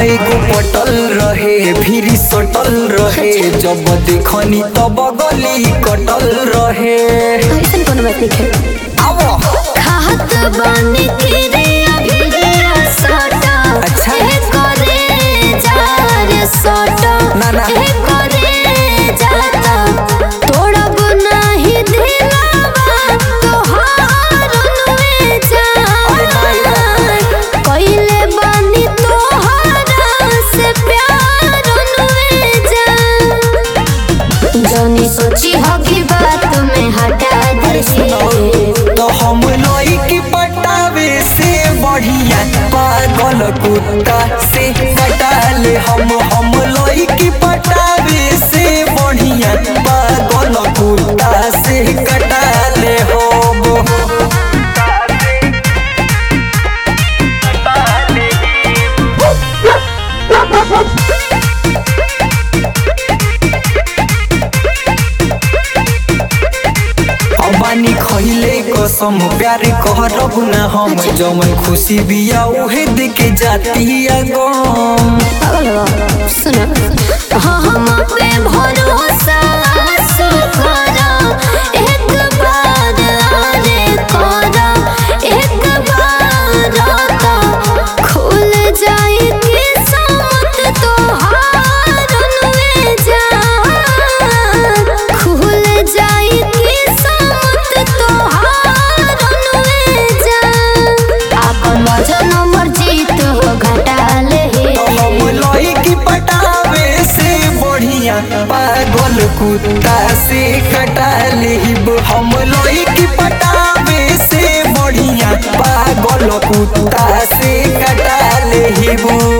एगो पटल रहे फिर सटल रहे जब देखनी तब गली कटल रहे ऐसन कोनो बात नहीं है आवो खात बानी किरे अभिरिया सटा अच्छा। ए करे जार सटा ना, ना। ए करे जाता तोड़ब नाही दिलावा तोहार उनवे अरे भाई जान कइले बानी तोहारा से प्यार उनवे जान जनी सोची होगी बात में हटा अरे सुनो दे तो हम लोई की पटावे से बढ़िया पागल कुत्ता से कटाले हम हम लोई की पटावे से बढ़िया पागल कुत्ता से कटाले हम अबानी खइले कसम प्यार कहरब ना हम जमन खुशी बिया उहे देके जाती गम पागल हो सुनो हाँ हम पे भरोसा करा एक बार आने करा एक बार आता खुल जाए किस्मत तोहार उनमें जान खुल जाए किस्मत तोहार उनमें जान आपन वजन मर्जी तो घटा ले हम लोई की पटावे से बढ़िया पागल कुत्ता से कटा लेब हम लोई की पटावे से बढ़िया पागल कुत्ता से कटा लेब